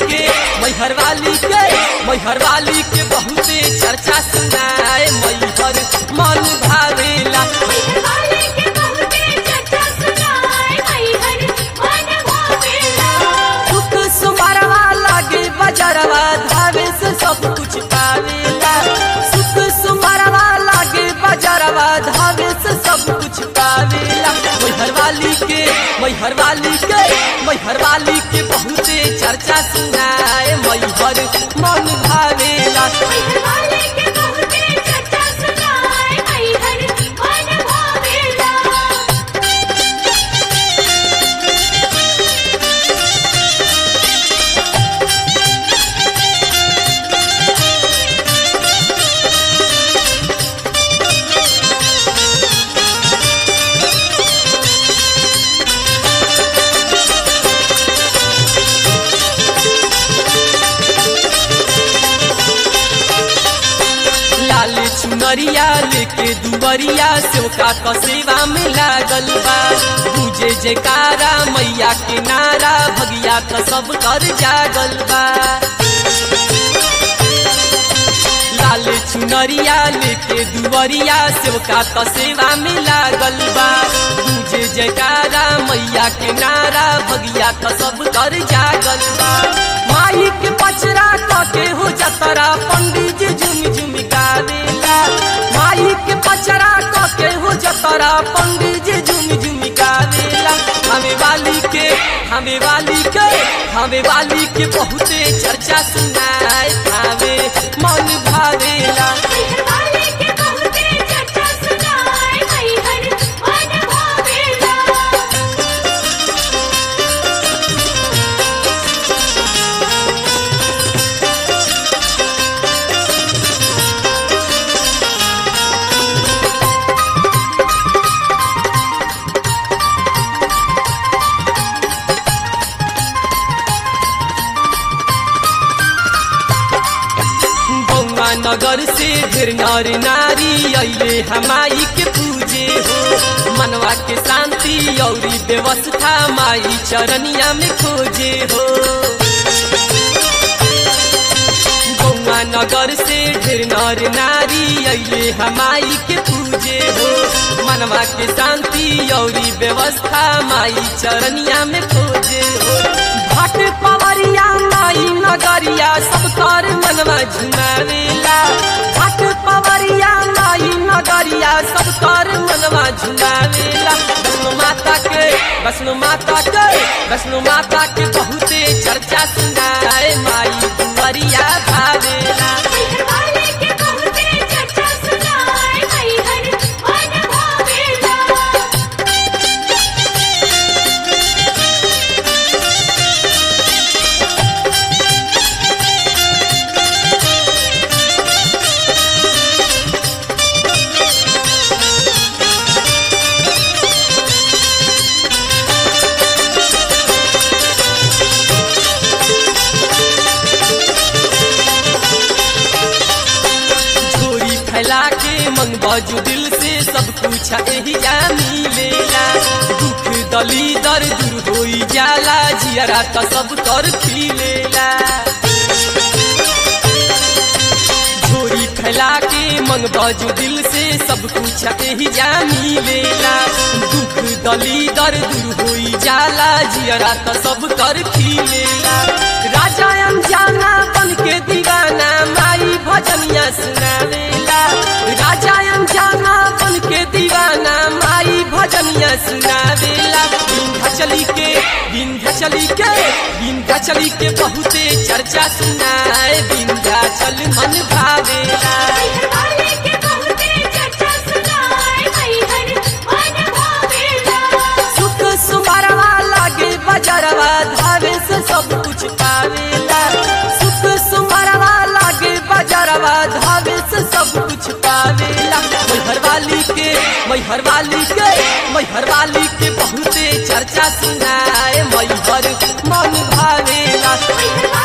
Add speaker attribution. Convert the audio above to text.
Speaker 1: के मैहर वाली के मैहर वाली के बहुते चर्चा सुनाए मैहर मन भावेला
Speaker 2: वाले के बहुते चर्चा सुनाए मैहर मन भावेला
Speaker 1: दुख सुमरवा लागे बजरवा धावे से सब कुछ पावेला सुख सुमरवा लागे बजरवा धावे से सब कुछ पावेला मैहर वाली के मैहर वाली के मैहर वाली के बहुते चर्चा सुनाए मैहर मन भावेला
Speaker 2: वाले के बहुते चर्चा सुनाए मैहर मन भावेला
Speaker 1: लाल चुनरिया लेके दुबरिया सेवका क सेवा में लागल बा पूजे जयकारा मैया के नारा भगिया क सब कर जागल बा लाल चुनरिया लेके दुबरिया सेवका क सेवा में लागल बा पूजे जयकारा मैया के नारा भगिया क सब कर जागल बा माई के पचरा क के हो जतरा पंडित जी झुम झुम गावेला माई के पचरा क के हो जतरा पंडित जी झुम झुम गावेला हमें वाली के हमें वाली के हमें वाली के बहुते चर्चा सुनाए भावे मन भावेला
Speaker 2: वाले के बहुते चर्चा सुनाए मैहर मन भावेला
Speaker 1: गौवा नगर से ढेर नर नारी अइले हमाई के पूजे हो मनवा के शांति औरी व्यवस्था माई चरनिया में खोजे हो गौवा नगर से ढेर नर नारी अइले हमाई के पूजे हो मनवा के शांति औरी व्यवस्था माई चरनिया में खोजे हो भट पवरिया माई नगरिया सब कर मनवा झुमावेला भट पवरिया माई नगरिया सब कर मनवा झुमावेला वैष्णो माता के वैष्णो माता के वैष्णो माता के बहुते चर्चा सुनाए माई दुवरिया भावेला
Speaker 2: वाले के बहुते चर्चा सुनाए मैहर मन भावेला
Speaker 1: झोरी फैला के मन बाजू दिल से सब कुछ यही जा मिलेला दुख दली दर दूर होई जाला जियरा त सब कर खिलेला झोरी फैला के मन बाजू दिल से सब कुछ यही जा मिलेला दुख दली दर दूर होई जाला जियरा त सब कर खिलेला राजा अनजाना बन के दीवाना माई भजनिया सुनावेला राजा अनजाना बन के दीवाना माई भजनिया सुनावेला विंध्याचली के विंध्याचली के विंध्याचली के बहुते चर्चा सुनाए विंध्याचल मन भावेला
Speaker 2: वाले के बहुते चर्चा सुनाए मैहर मन भावेला
Speaker 1: सुख सुमरवा लागे बजरवा धावे से सब कुछ पावेला सुख सुमरवा लागे बजरवा धावे से सब कुछ पावेला मैहर वाली के मैहर वाली के मैहर वाली के बहुते चर्चा सुनाए मैहर मन भावेला
Speaker 2: वाले